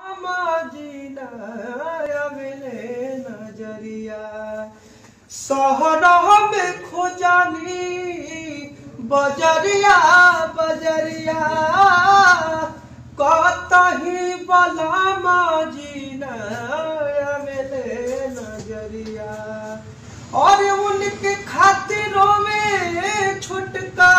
मजीना अगले नजरिया शहर में खोजानी बजरिया बजरिया कतही बला मजीना अगले नजरिया और उनके खातिरों में छुटका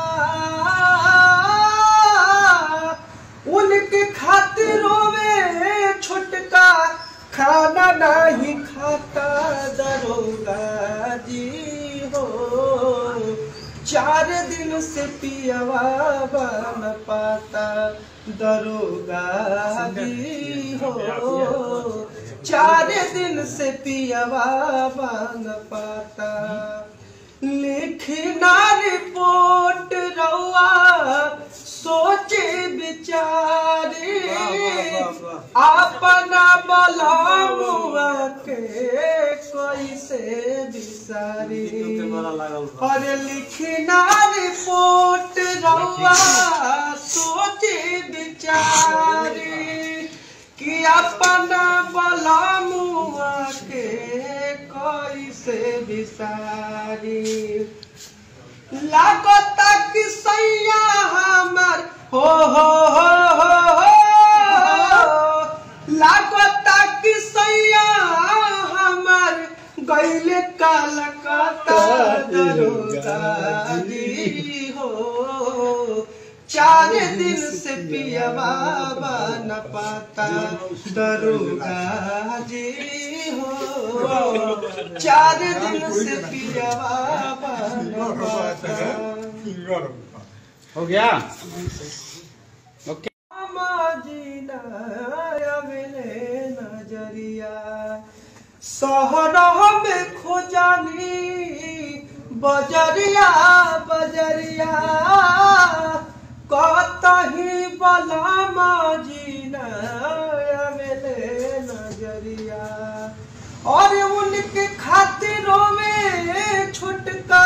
उनके खातिरों में छुटका खाना नहीं खाता दरोगा जी हो चार दिन से पियवा बन पाता दरोगा जी हो चार दिन से पियवा बन पाता लिखना रिपोर्ट रउआ सोचे विचारे अपना बलामुआ के कैसे बिसारी और लिखना रिपोर्ट रउआ सोचे विचारे कि अपना बलामुआ के कैसे बिसारी लागता कि सैया हमर हो हो हो हो हो लागता कि सैया हमर गैले कलकत्ता दरोगा जी हो चार दिन से पिया बाबा न पाता दरोगा जी हो चार दिन से पिया बाबा न पाता हो गया ओके मजीना अगले नजरिया शहर में खोजानी बजरिया बजरिया कतही बला मजीना अगले नजरिया और उनके खातिरों में छुटका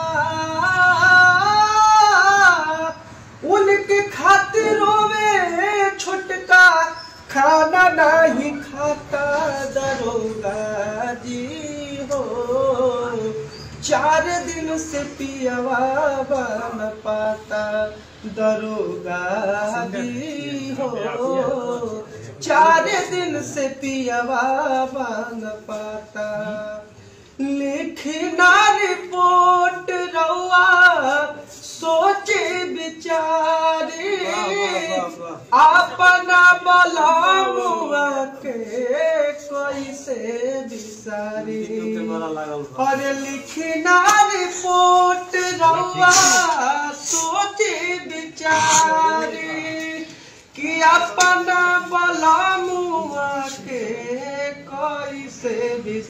उनके खातिरों में छुटका खाना नहीं खाता दरोगा जी हो चार दिन से पियवा बन पाता दरोगा जी हो चार दिन से पियवा बन पाता लिखना रिपोर्ट रउआ सोचे विचारे अपना बलामुआ के कैसे बिसारी और लिखना रिपोर्ट रउआ सोचे विचारे कि अपना बलामुआ के कैसे बिसारी